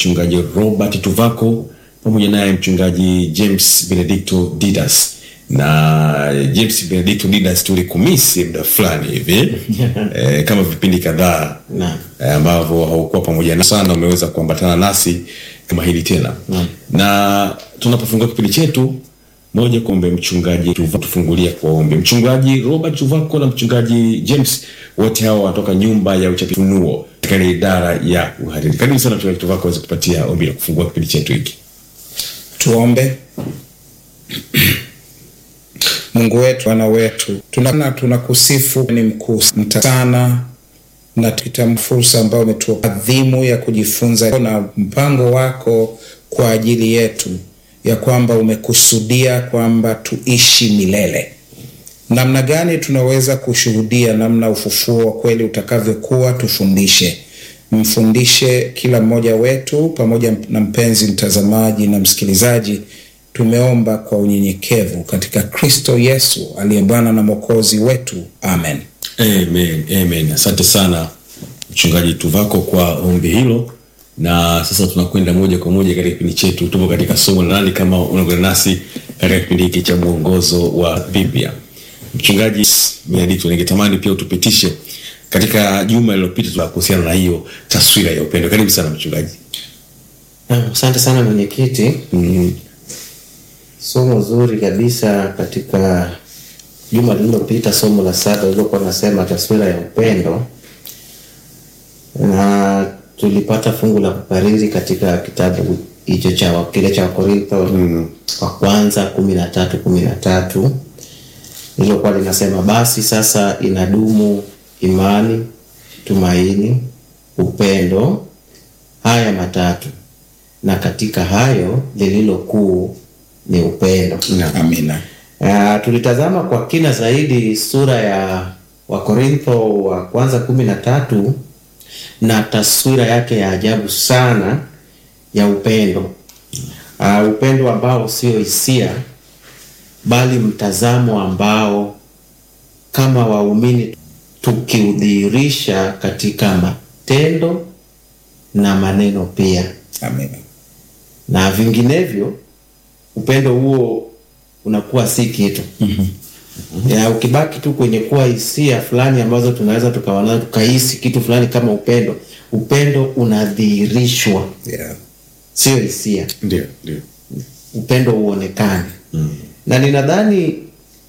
mchungaji Robert Tuvako pamoja naye mchungaji James Benedicto Didas na James Benedicto Didas tulikumisi muda fulani hivi eh, kama vipindi kadhaa Naam. eh, ambavyo haukuwa pamoja na sana, umeweza kuambatana nasi kama hili tena na tunapofungua kipindi chetu moja kwa ombe mchungaji Tuva- tufungulia kwa ombi mchungaji Robert Tuvako na mchungaji James wote hawa wanatoka nyumba ya uchapishaji Ufunuo katika ile idara ya uhariri. Karibu sana mchungaji Tuvako aweze kupatia ombi la kufungua kipindi chetu hiki. Tuombe. Mungu wetu, Bwana wetu, tuna tunakusifu, ni mkuu mta- sana na tukita fursa ambayo umetupa adhimu ya kujifunza na mpango wako kwa ajili yetu, ya kwamba umekusudia kwamba tuishi milele. Namna gani tunaweza kushuhudia namna ufufuo wa kweli utakavyokuwa? Tufundishe, mfundishe kila mmoja wetu, pamoja na mpenzi mtazamaji na msikilizaji. Tumeomba kwa unyenyekevu katika Kristo Yesu aliye Bwana na Mwokozi wetu, amen. Amen, amen. Asante sana mchungaji Tuvako kwa ombi hilo, na sasa tunakwenda moja kwa moja katika kipindi chetu. Tupo katika somo la nani, kama unaungana nasi katika kipindi hiki cha mwongozo wa Biblia. Mchungaji Benedicto, ningetamani pia utupitishe katika juma lililopita tuna kuhusiana na hiyo taswira ya upendo. Karibu sana mchungaji. Naam, Asante sana mwenyekiti. Mm, Somo zuri kabisa katika juma lililopita, somo la saba lililokuwa nasema taswira ya upendo, na tulipata fungu la kukariri katika kitabu hicho cha kile cha Wakorintho wa kwanza kumi na tatu kumi na tatu lililokuwa linasema basi sasa inadumu imani, tumaini, upendo, haya matatu, na katika hayo lililo kuu ni upendo. Amina. Uh, tulitazama kwa kina zaidi sura ya Wakorintho wa kwanza kumi na tatu na taswira yake ya ajabu sana ya upendo. Uh, upendo ambao sio hisia bali mtazamo ambao kama waumini tukiudhihirisha katika matendo na maneno pia Amina. na vinginevyo upendo huo unakuwa si kitu ya ukibaki tu kwenye kuwa hisia fulani ambazo tunaweza tukawa nazo tukahisi kitu fulani kama upendo upendo unadhihirishwa Yeah. sio hisia ndio, ndio. upendo uonekane na ninadhani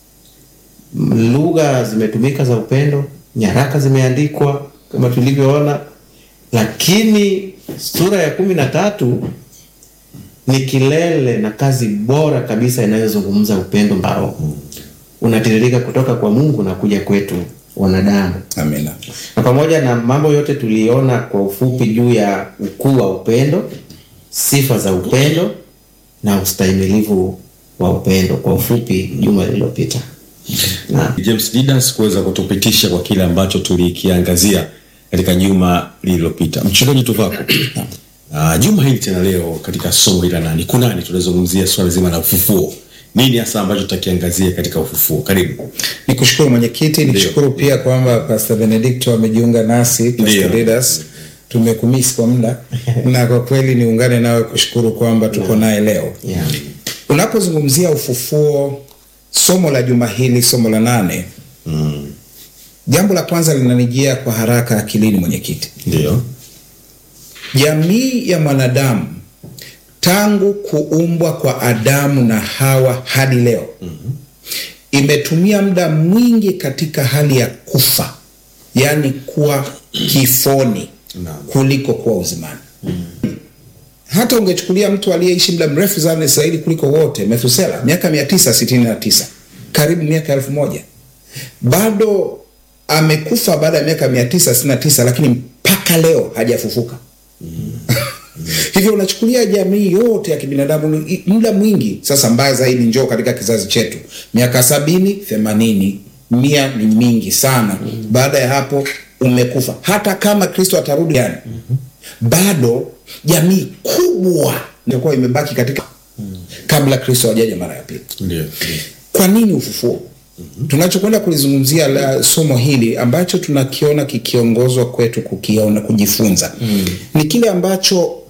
mm, lugha zimetumika za upendo nyaraka zimeandikwa kama tulivyoona lakini sura ya kumi na tatu ni kilele na kazi bora kabisa inayozungumza upendo ambao unatiririka kutoka kwa mungu na kuja kwetu wanadamu Amina. na pamoja na mambo yote tuliona kwa ufupi juu ya ukuu wa upendo sifa za upendo na ustahimilivu wa upendo kwa ufupi juma lililopita na James Didas kuweza kutupitisha kwa kile ambacho tulikiangazia katika juma lililopita. Mchungaji Tuvako, uh, juma hili tena leo katika somo hili la nani kunani, tunazungumzia swala zima la ufufuo. Nini hasa ambacho tutakiangazia katika ufufuo? Karibu. Nikushukuru mwenyekiti, nikushukuru pia kwamba Pastor Benedicto amejiunga nasi, Ndio. Pastor Didas. Tumekumisi kwa muda na kwa kweli niungane nawe kushukuru kwamba tuko naye leo. yeah. Unapozungumzia ufufuo, somo la juma hili, somo la nane, jambo la kwanza linanijia kwa haraka akilini, mwenyekiti. Ndio. Jamii ya mwanadamu tangu kuumbwa kwa Adamu na Hawa hadi leo imetumia muda mwingi katika hali ya kufa, yaani kuwa kifoni Naam. kuliko kuwa uzimani. Hata ungechukulia mtu aliyeishi muda mrefu sana zaidi kuliko wote, Methusela, miaka mia tisa sitini na tisa karibu miaka elfu moja bado amekufa baada ya miaka mia tisa sitini na tisa lakini mpaka leo hajafufuka. Hivyo unachukulia jamii yote ya kibinadamu ni- muda mwingi sasa. Mbaya zaidi, njoo katika kizazi chetu, miaka sabini, themanini, mia ni mingi sana. Baada ya hapo umekufa. Hata kama Kristo atarudi yani, bado jamii kubwa itakuwa imebaki katika kabla Kristo hajaja mara ya pili. Ndio. Kwa nini ufufuo? Tunachokwenda kulizungumzia la somo hili ambacho tunakiona kikiongozwa kwetu kukiona kujifunza ni kile ambacho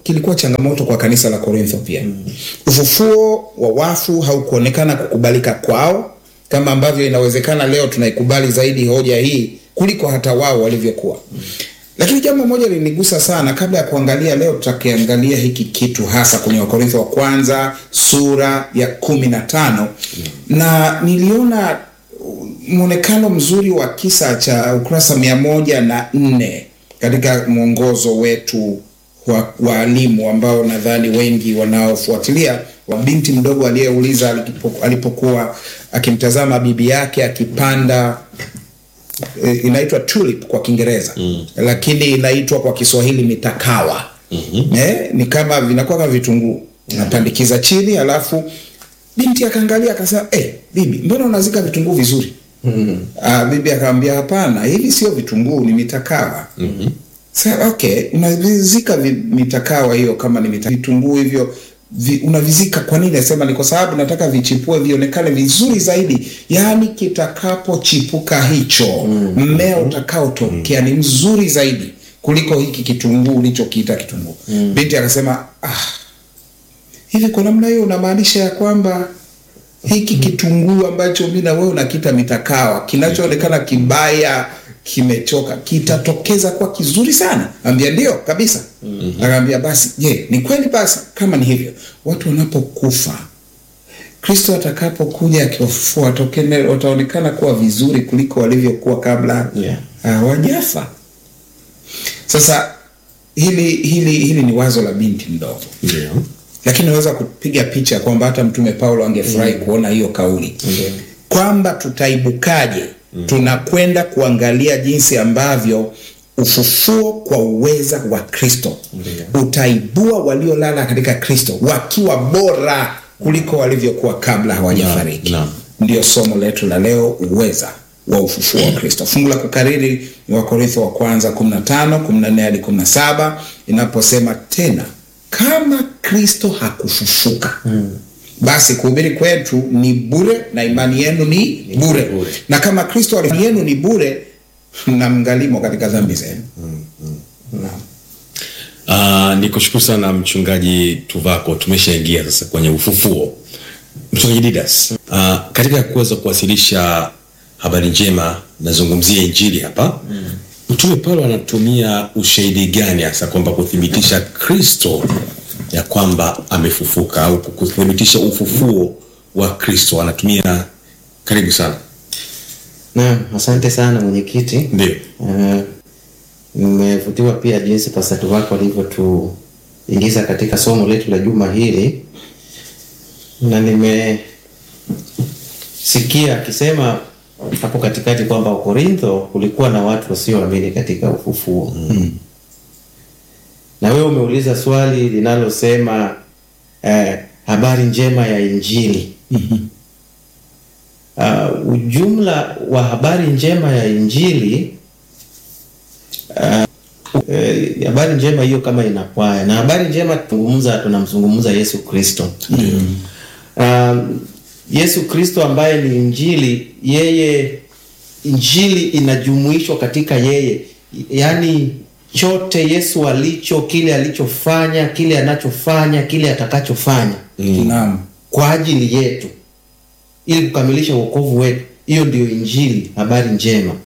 kilikuwa changamoto kwa kanisa la Korintho pia. Ufufuo wa wafu haukuonekana kukubalika kwao kama ambavyo inawezekana leo tunaikubali zaidi hoja hii kuliko hata wao walivyokuwa. Lakini jambo moja linigusa sana kabla ya kuangalia leo, tutakiangalia hiki kitu hasa kwenye Wakorintho wa kwanza sura ya kumi na tano na niliona mwonekano mzuri wa kisa cha ukurasa mia moja na nne katika mwongozo wetu wa waalimu ambao nadhani wengi wanaofuatilia wa binti mdogo aliyeuliza alipo- alipokuwa akimtazama bibi yake akipanda e, inaitwa tulip kwa Kiingereza mm. lakini inaitwa kwa Kiswahili mitakawa mm-hmm. eh, ni kama vinakuwa kama vitunguu unapandikiza chini alafu binti akaangalia akasema eh, bibi mbona unazika vitunguu vizuri mm-hmm. ah, bibi akamwambia hapana hivi sio vitunguu ni mitakawa mm-hmm. Sa, okay unavizika vi, mitakawa hiyo kama ni mita, vitunguu hivyo vi, unavizika kwa nini nasema ni kwa sababu nataka vichipue vionekane vizuri zaidi yaani kitakapochipuka hicho mmea utakaotokea ni mzuri zaidi kuliko hiki kitunguu ulichokiita kitunguu mm. binti akasema ah, hivi kwa namna hiyo unamaanisha ya kwamba hiki kitunguu ambacho mi na wewe unakita mitakawa kinachoonekana kibaya kimechoka kitatokeza kuwa kizuri sana ambia ndio kabisa mm-hmm. akaambia basi je ni kweli basi kama ni hivyo watu wanapokufa kristo atakapokuja akiwafufua watokene- wataonekana kuwa vizuri kuliko walivyokuwa kabla Yeah. hawajafa sasa hili hili hili ni wazo la binti mdogo ndio lakini naweza kupiga picha kwamba hata mtume paulo angefurahi mm. kuona hiyo kauli Mm. kwamba tutaibukaje mm. tunakwenda kuangalia jinsi ambavyo ufufuo kwa uweza wa kristo utaibua waliolala katika kristo wakiwa bora kuliko walivyokuwa kabla hawajafariki Naam, naam. ndio somo letu la leo uweza wa ufufuo wa kristo fungu la kukariri ni wakorintho wa kwanza 15 14 hadi 17 inaposema tena kama kristo hakufufuka mm. basi kuhubiri kwetu ni bure na imani yenu ni bure, bure. na kama kristo ali- yenu ni bure na mngalimo katika dhambi zenu Naam. Uh, ni kushukuru sana mchungaji Tuvako, tumeshaingia sasa kwenye ufufuo. Mchungaji Didas, uh, katika kuweza kuwasilisha habari njema, nazungumzia injili hapa mm. Mtume Paulo anatumia ushahidi gani hasa kwamba kuthibitisha Kristo ya kwamba amefufuka au kuthibitisha ufufuo wa Kristo anatumia? Karibu sana. Naam, asante sana mwenyekiti. Ndio. Eh, Nimevutiwa pia jinsi pasatu wako alivyotuingiza katika somo letu la juma hili, na nimesikia akisema hapo katikati kwamba Korintho kulikuwa na watu wasioamini katika ufufuo mm. na wewe umeuliza swali linalosema eh, habari njema ya Injili uh, ujumla wa habari njema ya Injili eh, habari njema hiyo kama inakwaya na habari njema tunazungumza tunamzungumza Yesu Kristo mm. um, Yesu Kristo ambaye ni Injili, yeye Injili inajumuishwa katika yeye, yaani chote Yesu alicho, kile alichofanya, kile anachofanya, kile atakachofanya Naam. kwa ajili yetu ili kukamilisha wokovu wetu. Hiyo ndio Injili, habari njema.